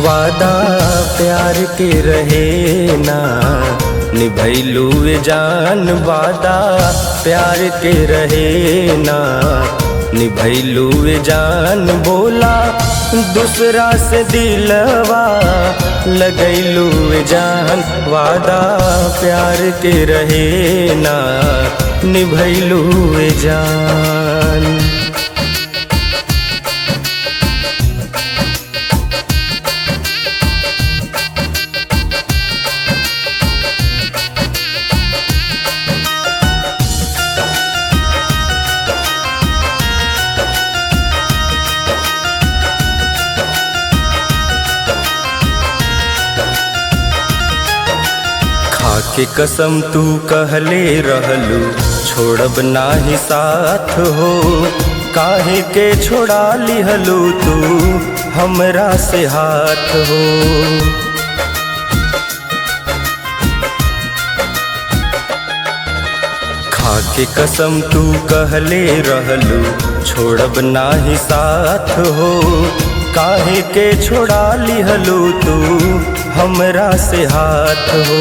वादा प्यार के रहे ना निभैलू जान वादा प्यार के रहे ना निभैलू जान बोला दूसरा से दिलवा लगैलू जान वादा प्यार के रहे ना निभैलू जान खाके कसम तू कहले रहलू छोड़ब नाही साथ हो काहे के छोड़ा लिहलू तू हमरा से हाथ हो खाके कसम तू कहले रहलू छोड़ब नाही साथ हो काहे के छोड़ा लिहलू तू हमरा से हाथ हो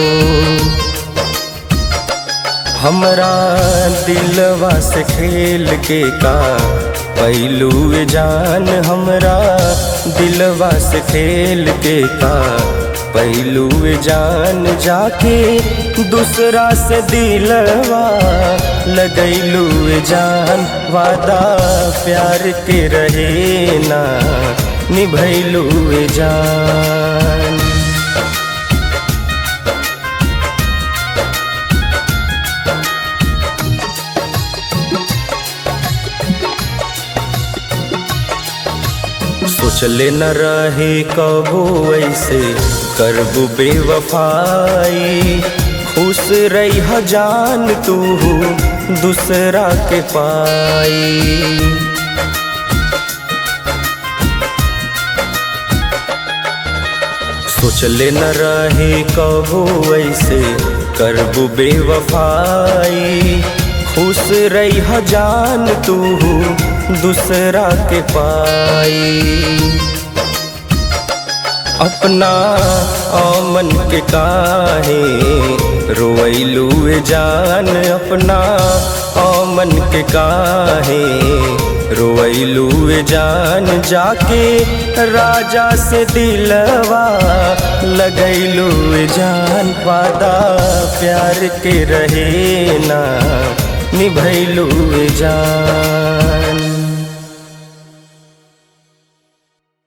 हमरा दिलवा से खेल के का पहलू जान हमरा दिलवा से खेल के का पहलू जान जाके दूसरा से दिलवा लगैलू जान वादा प्यार के रहे ना निभैलू जान सोचले न रहे कबो ऐसे करबू बेवफाई खुश रही जान तू दूसरा के पाई सोचले न रहे कबो ऐसे करबू बेवफाई खुश रही जान तू दूसरा के पाई अपना आमन के काहे रोइलू जान अपना आमन के काहे रोइलू जान जाके राजा से दिलवा लगैलू जान वादा प्यार के रहे ना निभैलू जान